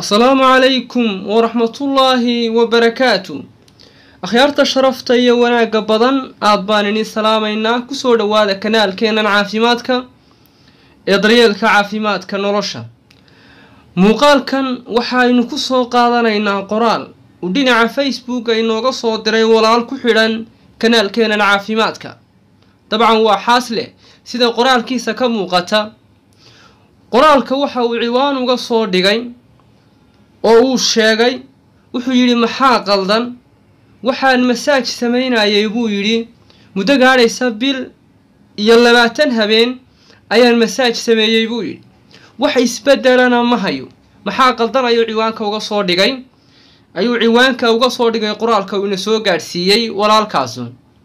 asalaamu calaykum waraxmatullaahi wabarakaatu akhyaarta sharafta iyo wanaagga badan aad baan idin salaamaynaa kusoo dhowaada kanaalkeennan caafimaadka ee daryeelka caafimaadka nolosha muuqaalkan waxaynu ku soo qaadanaynaa qoraal uu dhinaca facebooka inooga soo diray walaal ku xidhan kanaalkeennan caafimaadka dabcan waa xaasleh sida qoraalkiisa ka muuqata qoraalka waxa uu ciwaan uga soo dhigay oo uu sheegay wuxuu yidhi maxaa qaldan waxaan masaaj samaynayay buu yidhi muddo gaadhaysa bil iyo labaatan habeen ayaan masaaj sameeyey buu yidhi wax isbeddelana ma hayo maxaa qaldan ayuu ciwaanka uga soo dhigay ayuu ciwaanka uga soo dhigay qoraalka uu ina soo gaadhsiiyey walaalkaasu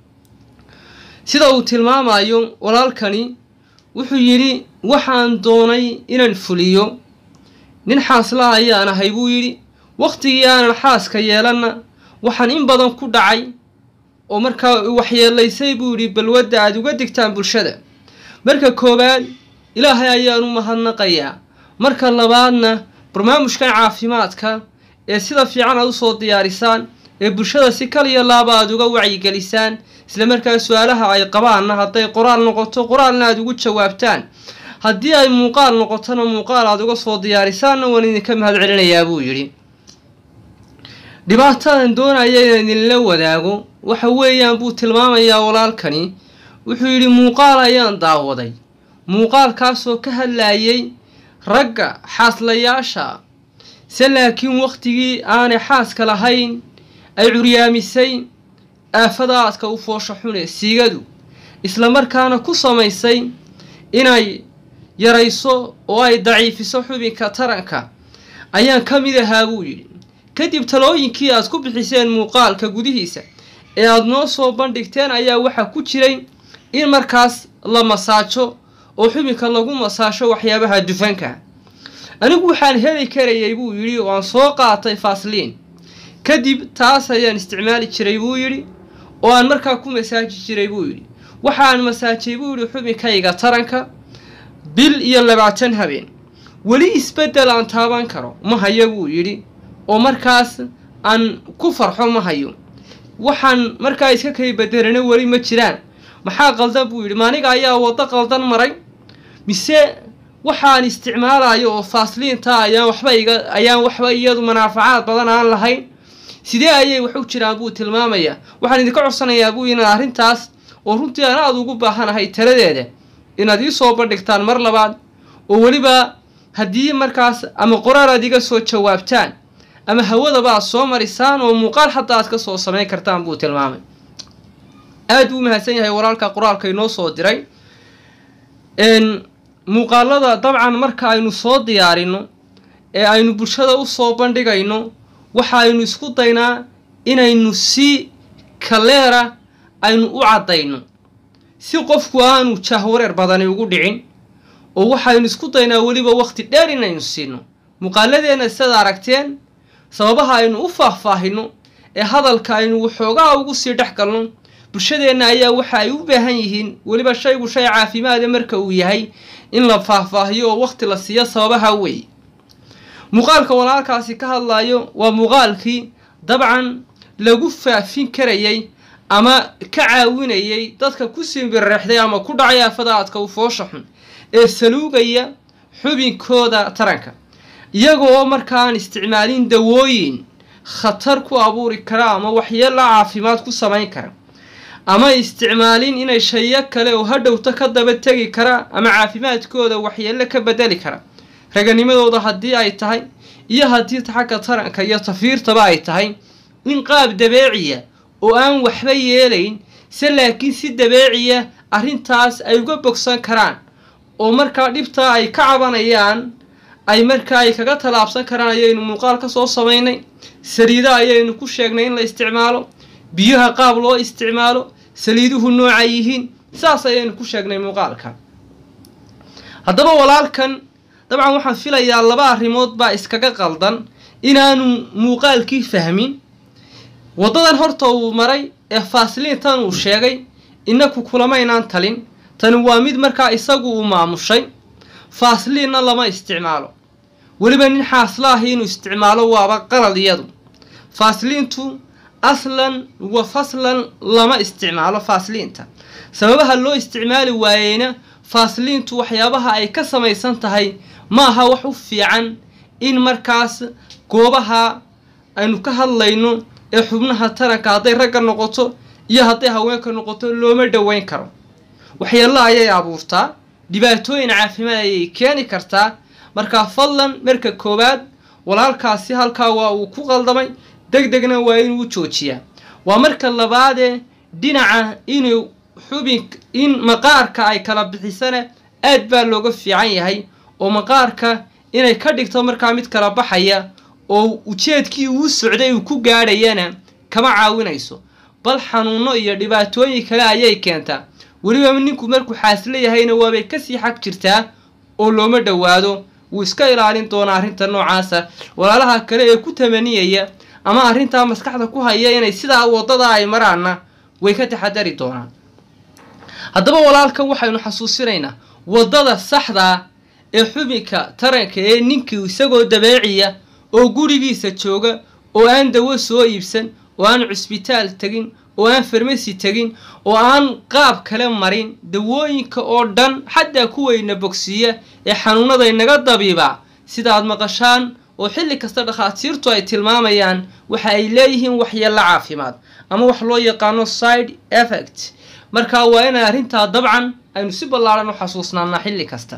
sida uu tilmaamayo walaalkani wuxuu yidhi waxaan doonay inaan fuliyo nin xaasla ayaan ahay buu yidhi wakhtigii aanan xaaska yeelanna waxaan in badan ku dhacay oo markaa waxyeelaysay buu yidhi balwadda aada uga digtaan bulshada marka koowaad ilaahay ayaan u mahadnaqayaa marka labaadna barnaamijkan caafimaadka ee sida fiican aad usoo diyaarisaan ee bulshada si kaliya laaba aada uga wacyigelisaan isla markaa su-aalaha ay qabaanna hadday qoraal noqoto qoraalna aada ugu jawaabtaan haddii ay muuqaal noqotona muuqaal aada uga soo diyaarisaanna waan idinka mahad celinayaa buu yidhi dhibaatadan doonaya inaan idinla wadaago waxa weeyaan buu tilmaamayaa walaalkani wuxuu yidhi muuqaal ayaan daawaday muuqaalkaasoo ka hadlayay ragga xaaslayaasha se laakiin wakhtigii aanay xaaska lahayn ay curyaamisay aafada aadka u foosha xune siigadu isla markaana ku samaysay inay yarayso oo ay daciifiso xubinka taranka ayaan ka mid ahaa buu yidhi kadib talooyinkii aad ku bixiseen muuqaalka gudihiisa ee aada noo soo bandhigteen ayaa waxaa ku jiray in markaas la masaajo oo xubinka lagu masaasho waxyaabaha dufanka anigu waxaan heli karayay buu yidhi oo aan soo qaatay faasliin kadib taas ayaan isticmaali jiray buu yidhi oo aan markaa ku masaaji jiray buu yidhi waxaan masaajay buu yidhi xubinkayga taranka bil iyo labaatan habeen weli isbeddel aan taaban karo ma hayo buu yidhi oo markaas aan ku farxo ma hayo waxaan markaa iska kay bedelana weli ma jiraan maxaa qaldan buu yidhi maaniga ayaa waddo qaldan maray mise waxaan isticmaalayo oo faasliinta ayaan waxba iga ayaan waxba iyadu manaafacaad badan aan lahayn sidee ayay wax u jiraan buu tilmaamayaa waxaan idinka codsanayaa buu inaad arrintaas oo runtii aan aada ugu baahanahay taladeeda inaad ii soo bandhigtaan mar labaad oo weliba haddii markaas ama qoraal aad iga soo jawaabtaan ama hawadaba aad soo marisaan oo muuqaal xataa aad ka soo samayn kartaan buu tilmaamay aada uu mahadsan yahay walaalka qoraalka inoo soo diray muuqaalada dabcan marka aynu soo diyaarino ee aynu bulshada usoo bandhigayno waxaaynu isku daynaa inaynu si kaleera aynu u caddayno si qofku aanu jahwareer badani ugu dhicin oo waxaynu isku daynaa weliba waqti dheer inaynu siino muuqaaladeenna sidaad aragteen sababaha aynu u faahfaahino ee hadalka aynu waxoogaa ugu sii dhex galno bulshadeenna ayaa waxa ay u baahan yihiin weliba shaygu shay caafimaada marka uu yahay in la faahfaahiyo oo waqti la siiyo sababaha wey muuqaalka walaalkaasi ka hadlayo waa muuqaalkii dabcan lagu faafin karayay ama ka caawinayay dadka ku simbirreexday ama ku dhacay aafada aadka u foosha xun ee saluugaya xubinkooda taranka iyagoo markaan isticmaalin dawooyin khatar ku abuuri kara ama waxyeela caafimaad ku samayn kara ama isticmaalin inay shayo kale oo hadhowta ka daba tegi kara ama caafimaadkooda waxyeelo ka bedeli kara raganimadooda haddii ay tahay iyo haddii xagga taranka iyo tafiirtaba ay tahay in qaab dabeeciya oo aan waxba yeelayn se laakiin si dabeeciya arrintaas ay uga bogsan karaan oo markaa dhibtaa ay ka cabanayaan ay markaa ay kaga tallaabsan karaan ayaynu muuqaal ka soo samaynay saliida ayaynu ku sheegnay in la isticmaalo biyaha qaab loo isticmaalo saliiduhu nooca yihiin saas ayaynu ku sheegnay muuqaalka haddaba walaalkan dabcan waxaan filayaa laba arrimood baa iskaga qaldan inaanu muuqaalkii fahmin waddadan horta uu maray ee faasliintan uu sheegay inaku kulamaynaan talin tani waa mid markaa isagu uu maamushay faasliinna lama isticmaalo weliba nin xaasla ahi inuu isticmaalo waaba qalad iyadu faasliintu aslan wa faslan lama isticmaalo faasliinta sababaha loo isticmaali waayeyna faasliintu waxyaabaha ay ka samaysan tahay ma aha wax u fiican in markaas goobaha aynu ka hadlayno ee xubnaha taranka hadday ragga noqoto iyo hadday haweenka noqoto looma dhoweyn karo waxyeello ayay abuurtaa dhibaatooyin caafimaad ayay keeni kartaa markaa fadlan marka koowaad walaalkaasi halkaa waa uu ku qaldamay deg degna waa inuu joojiyaa waa marka labaadee dhinaca inuu xubin in maqaarka ay kala bixisana aad baa looga fiican yahay oo maqaarka inay ka dhigto markaa mid kala baxaya oo ujeedkii uu socday uu ku gaadhayana kama caawinayso bal xanuuno iyo dhibaatooyin kale ayay keentaa weliba ninku markuu xaasla yahayna waabay kasii xag jirtaa oo looma dhowaado wuu iska ilaalin doonaa arrinta noocaasa walaalaha kale ee ku tamaniyaya ama arrintaa maskaxda ku haya inay sidaa waddada ay maraanna way ka taxadari doonaan haddaba walaalkan waxaynu xasuusinaynaa waddada saxdaa ee xubinka taranka ee ninkii isagoo dabeeciya oo gurigiisa jooga oo aan dawo soo iibsan oo aan cusbitaal tegin oo aan farmasi tegin oo aan qaab kale marin dawooyinka oo dhan xataa kuwayna bogsiiya ee xanuunaday naga dabiibaa sidaad maqashaan oo xilli kasta dhakhaatiirtu ay tilmaamayaan waxa ay leeyihiin waxyeello caafimaad ama wax loo yaqaano side effect markaa waa inay arrintaa dabcan aynu si ballaaran u xasuusnaanaa xilli kasta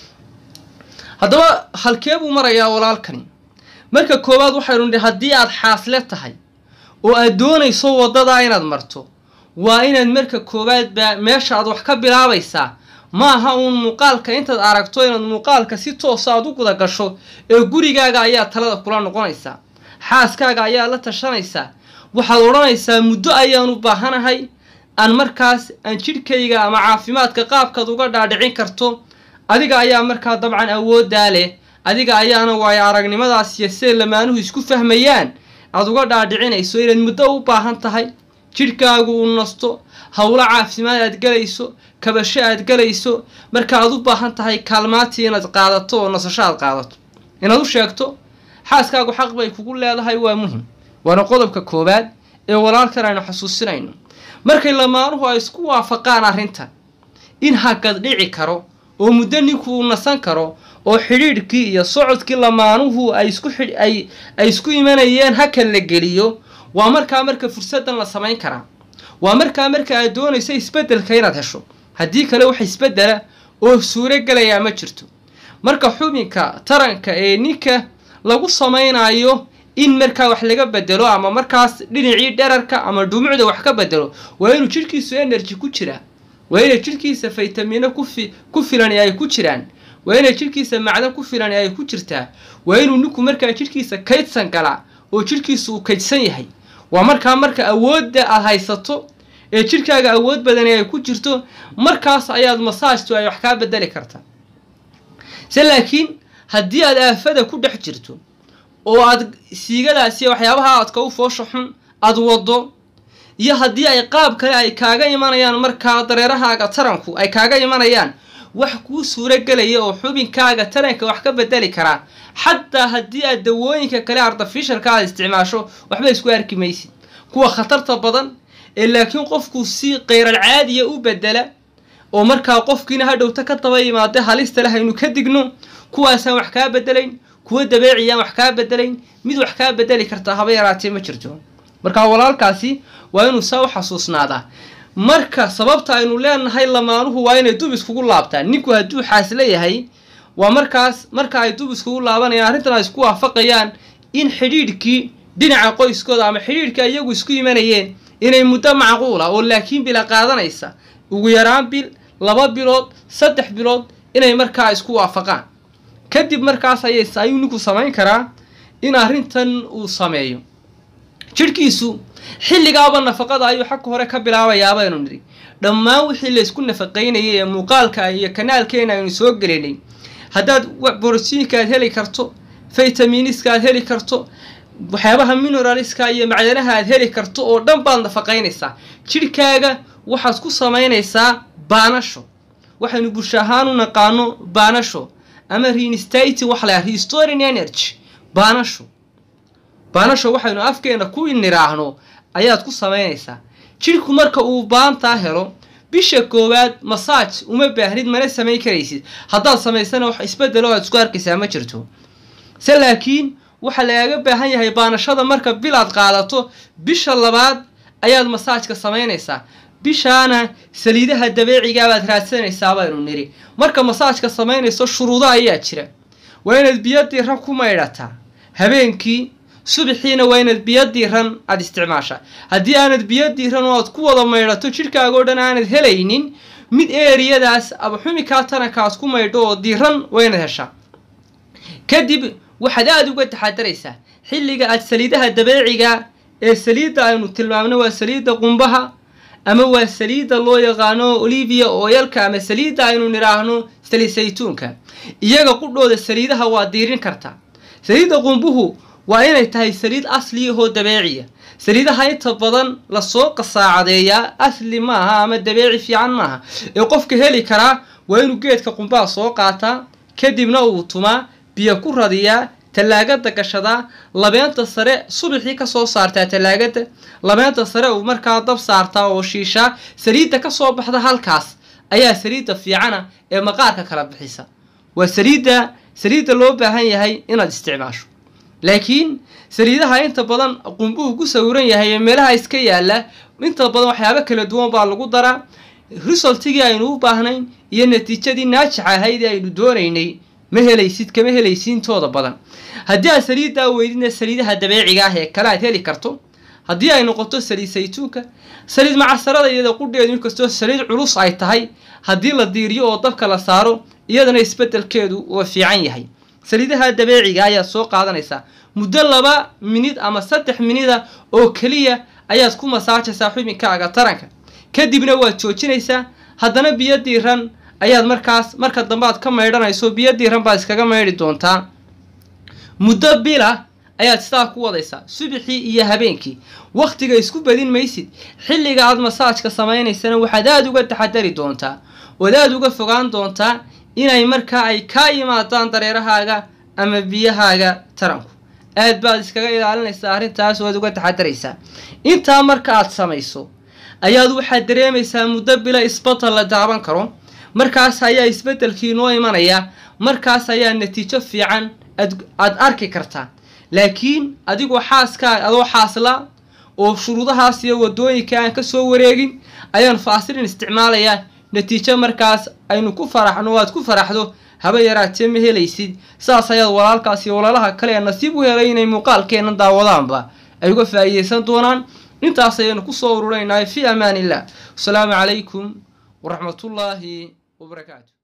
haddaba halkee buu marayaa walaalkani marka koowaad waxaynu nidhi haddii aad xaasle tahay oo aad doonayso waddadaa inaad marto waa inaad marka koowaadba meesha aad wax ka bilaabaysaa ma aha uun muuqaalka intaad aragto inaad muuqaalka si toosa aad u guda gasho ee gurigaaga ayaa talada kula noqonaysaa xaaskaaga ayaa la tashanaysaa waxaad odhanaysaa muddo ayaan u baahanahay aan markaas aan jidhkayga ama caafimaadka qaabkaad uga dhaadhicin karto adiga ayaa markaa dabcan awooddaa leh adiga ayaana waayo aragnimadaas iyo siday lamaanuhu isku fahmayaan aada uga dhaadhicinayso inaad muddo u baahan tahay jidhkaagu uu nasto howlo caafimaad aad galayso kabasho aad galayso marka aad u baahan tahay kaalmaatii inaad qaadato oo nasasho aad qaadato inaad u sheegto xaaskaagu xaq bay kugu leedahay waa muhim waana qodobka koowaad ee walaalkan aynu xasuusinayno markay lamaanuhu ay isku waafaqaan arrintan in hakad dhici karo oo muddo ninku uu nasan karo oo xidhiidhkii iyo socodkii lamaanuhu ay isku xidh ay ay isku imanayeen hakan la geliyo waa markaa marka fursaddan la samayn karaa waa markaa marka aad doonayso isbeddelka inaad hesho haddii kale wax isbeddela oo suuro gelayaa ma jirto marka xubinka taranka ee ninka lagu samaynayo in markaa wax laga bedelo ama markaas dhinacii dherarka ama dhumucda wax ka bedelo waa inuu jidhkiisu energy ku jiraa waa inay jidhkiisa faytamiino kufi ku filan ay ku jiraan waa inay jidhkiisa macdan ku filan ay ku jirtaa waa inuu ninku markaa jidhkiisa kaydsan galaa oo jidhkiisa uu kaydsan yahay waa markaa marka awoodda aad haysato ee jidhkaaga awood badani ay ku jirto markaas ayaad masaajtu ay wax kaa bedeli kartaa se laakiin haddii aad aafada ku dhex jirto oo aad siigadaasi waxyaabaha aadka u foosha xun aada waddo iyo haddii ay qaab kale ay kaaga imanayaan markaa dareerahaaga taranku ay kaaga imanayaan wax kuu suuro gelaya oo xubinkaaga taranka wax ka bedeli karaa xataa haddii aad dawooyinka kale artificialka aad isticmaasho waxba isku arki maysid kuwa khatarta badan ee laakiin qofku si keyral caadiya u bedela oo markaa qofkiina hadhowta ka daba yimaada halista leh aynu ka digno kuwaasaan wax kaa bedelayn kuwa dabeeciyaan wax kaa bedelayn mid wax kaa bedeli kartaa haba yaraatee ma jirto markaa walaalkaasi waa inuu saa u xasuusnaadaa marka sababta aynu leenahay lamaanuhu waa inay dub iskugu laabtaan ninku hadduu xaasla yahay waa markaas marka ay dub iskugu laabanayaan arrintan ay isku waafaqayaan in xidhiidhkii dhinaca qoyskooda ama xidhiidhkii iyagu isku imanayeen inay muddo macquula oo laakiin bila qaadanaysa ugu yaraan bil laba bilood saddex bilood inay markaa isku waafaqaan kadib markaas ayay ayuu ninku samayn karaa in arrintan uu sameeyo jidhkiisu xilligaaba nafaqada ayuu xagka hore ka bilaabayaa baynu nidhi dhammaan wixii laysku nafaqaynayay ee muuqaalka iyo kanaalkeena aynu soo gelinay haddaad borotiinka aad heli karto faytaminiska aad heli karto waxyaabaha mineraliska iyo macdanaha aad heli karto oo dhan baad nafaqaynaysaa jidhkaaga waxaad ku samaynaysaa baanasho waxaynu bulsho ahaan u naqaano baanasho ama reinstating waxa la restoring energy baanasho baanasho waxaynu afkeena ku niraahno ayaad ku samaynaysaa jidhku marka uu baantaa helo bisha koowaad masaaj uma baahnid mana samayn karaysid haddaad samaysana wax isbedelo aad isku arkaysaa ma jirto se laakiin waxaa lagaaga baahan yahay baanashada marka bil aad qaadato bisha labaad ayaad masaajka samaynaysaa bishaana saliidaha dabeecigaa baad raadsanaysaa baynu niri marka masaajka samaynayso shuruudo ayaa jira waa inaad biyo diiran ku maydhataa habeenkii subaxiina waa inaad biyo diiran aada isticmaashaa haddii aanad biyo diiran oo aad ku wada maydhato jidhkaagoo dhan aanad helaynin mid eeriyadaas ama xumikaa taranka aad ku maydho oo diiran waa inaad heshaa kadib waxaad aada uga taxadaraysaa xilliga aad saliidaha dabeeciga ee saliidda aynu tilmaamno waa saliidda qumbaha ama waa saliidda loo yaqaano olivia ooyalka ama saliidda aynu nidhaahno saliid saytuunka iyaga qudhooda saliidaha waa diirin kartaa saliidda qumbuhu waa inay tahay saliid asliyahoo dabeeciya saliidaha inta badan lasoo qasaacadeeyaa asli maaha ama dabeeci fiican maaha ee qofka heli karaa waa inuu geedka qumbaha soo qaataa kadibna uu tumaa biyo ku radiyaa tallaagada gashadaa labeenta sare subaxii kasoo saartaa tallaagada labeenta sare uu markaa dab saartaa oo shiishaa saliidda kasoo baxda halkaas ayaa saliidda fiicana ee maqaarka kala bixisa waa saliidda saliidda loo baahan yahay inaad isticmaasho laakiin saliidaha inta badan qumbuhu ku sawiran yahay ee meelaha iska yaala inta badan waxyaabo kala duwan baa lagu daraa resultigii aynu u baahnayn iyo natiijadii naajixa ahayd ee aynu doonaynay ma helaysid kama helaysid intooda badan haddii aad saliiddaa weydidna saliidaha dabeeciga ah ee kale aad heli karto haddii ay noqoto saliid saytuunka saliid macasarada iyada qudheedu inkastoo saliid culus ay tahay haddii la diiriyo oo dabka la saaro iyadana isbedelkeedu waa fiican yahay saliidaha dabeeciga ayaad soo qaadanaysaa muddo laba minid ama saddex minida oo keliya ayaad ku masaajaysaa xubinkaaga taranka kadibna waad joojinaysaa haddana biyo diiran ayaad markaas marka dambe aad ka maydhanayso biyo diiran baad iskaga maydhi doontaa muddo bila ayaad sidaa ku wadaysaa subaxii iyo habeenkii wakhtiga isku badin maysid xilliga aad masaajka samaynaysana waxaad aada uga taxadari doontaa ood aada uga fogaan doontaa inay markaa ay kaa yimaadaan dareerahaaga ama biyahaaga taranku aad baad iskaga ilaalinaysaa arrintaas waad uga taxadaraysaa intaa marka aad samayso ayaad waxaad dareemaysaa muddo bila isbedel la daaban karo markaas ayaa isbedelkii noo imanaya markaas ayaa natiijo fiican aad arki kartaa laakiin adigoo xaaskaaga adoo xaasla oo shuruudahaas iyo wadooyinka aan ka soo wareegin ayaan faasilin isticmaalayaa natiijo markaas aynu ku faraxno o aad ku faraxdo haba yaraatee ma helaysid saas ayaad walaalkaas iyo walaalaha kale ee nasiib u helay inay muuqaalkeenna daawadaanba ay uga faa'iideysan doonaan intaas ayaynu kusoo ururaynahay fii amaan illah wasalaamu calaykum waraxmatullaahi wabarakaatu